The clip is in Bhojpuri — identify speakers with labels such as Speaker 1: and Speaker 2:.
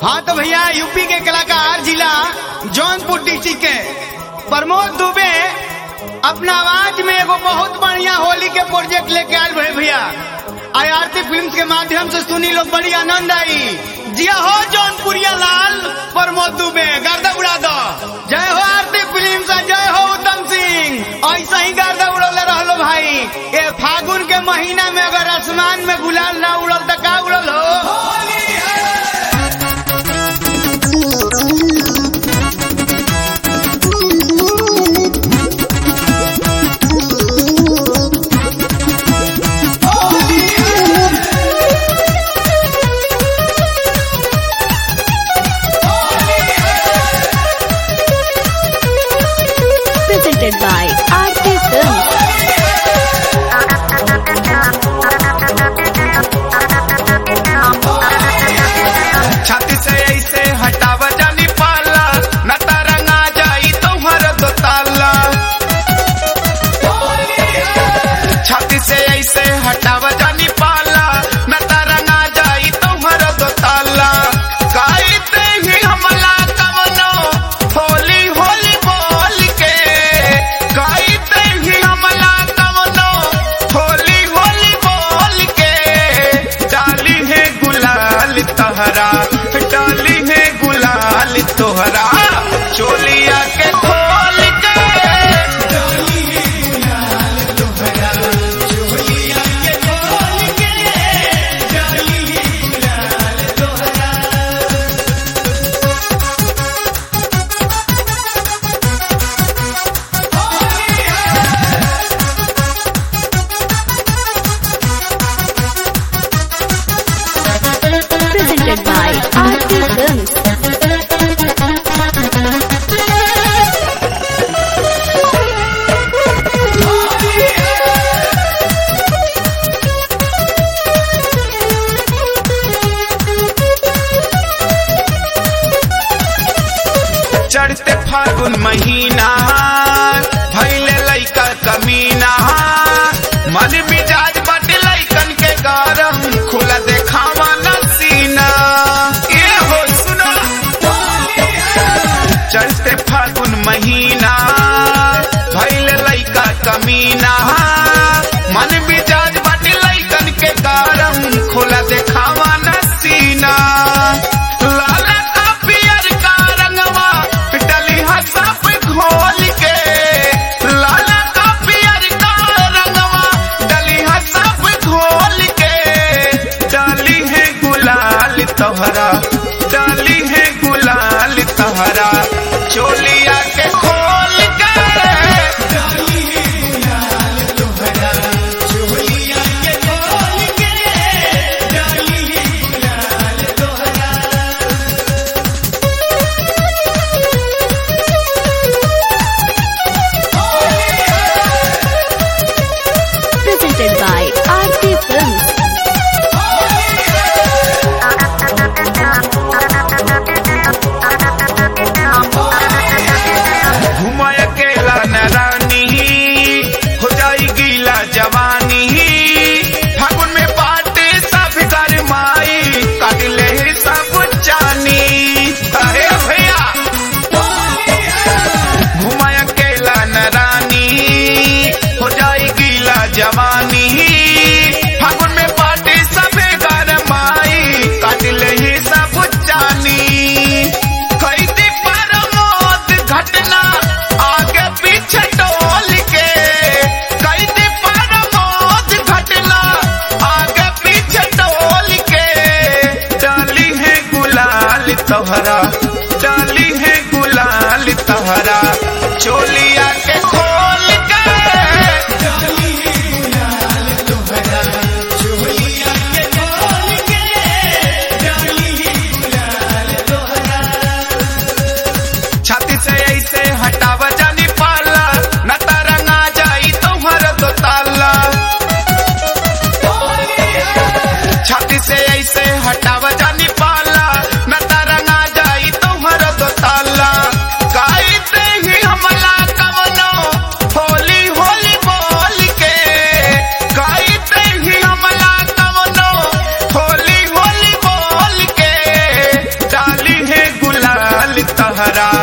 Speaker 1: हाँ तो भैया यूपी के कलाकार जिला जौनपुर डिस्ट्रिक्ट के प्रमोद दुबे अपना आवाज में एगो बहुत बढ़िया होली के प्रोजेक्ट लेके आयल भे भैया आई आरती फिल्म के माध्यम से सुनी लोग बड़ी आनंद आई जिया हो जौनपुरिया लाल प्रमोद दुबे गर्दा उड़ा दो जय हो आरती फिल्म से जय हो उत्तम सिंह ऐसा ही गर्दा उड़ौले रहलो भाई ए फागुन के महीना में अगर आसमान में गुलाल ना उड़ल तो का उड़ल हो
Speaker 2: presented by RT Films.
Speaker 3: छाती से ऐसे हटाव जानी पाला न तरंगा जाई तुम्हार दो ताला छाती से ऐसे हटाव जानी पाला न तरंगा जाई तुम्हार दो ताला गाइते ही हमला कवनो होली होली बोल के गाइते ही हमला कवनो होली होली बोल के डाली है गुलाल तहरा डाली है गुलाल तोहरा चोलिया के खोल के
Speaker 2: Presented by RT Films.
Speaker 3: चढ़ते फागुन महीना भैले लैका कमीना मन मिजाज बट लैकन के गरम खुला देखावा न सीना ये हो सुना चढ़ते फागुन महीना भैले लैका कमीना मन मिजाज बट लैकन के गरम खुला देखावा न सीना लाला का पियर का रंगवा डली हसप घोल के लाला का पियर का रंगवा डली हसप घोल के डाली है गुलाल तोहरा डाली है गुलाल तोहरा चोलिया के खोल के
Speaker 2: Presented by RT Films.
Speaker 3: घुमाय अकेला न रानी हो जाई गीला जवानी फागुन में बाटे सब कर माई काट ले सब जानी अरे भैया घुमाय अकेला न रानी हो जाई गीला जवानी फागुन में बाटे सब कर माई काट ले सब जानी कैदी परमोद घटना आगे पीछे टोल के कैदी परमोद घटना आगे पीछे टोल के डाली है गुलाल तोहरा डाली है गुलाल तोहरा चोलिया के खोल के छाती से ऐसे हटाव जानी पाला न तरंगा जाई तुम्हार दो ताला छाती से ऐसे हटाव जानी पाला न तरंगा जाई तुम्हार दो ताला गाइते ही हमला कवनो तहरा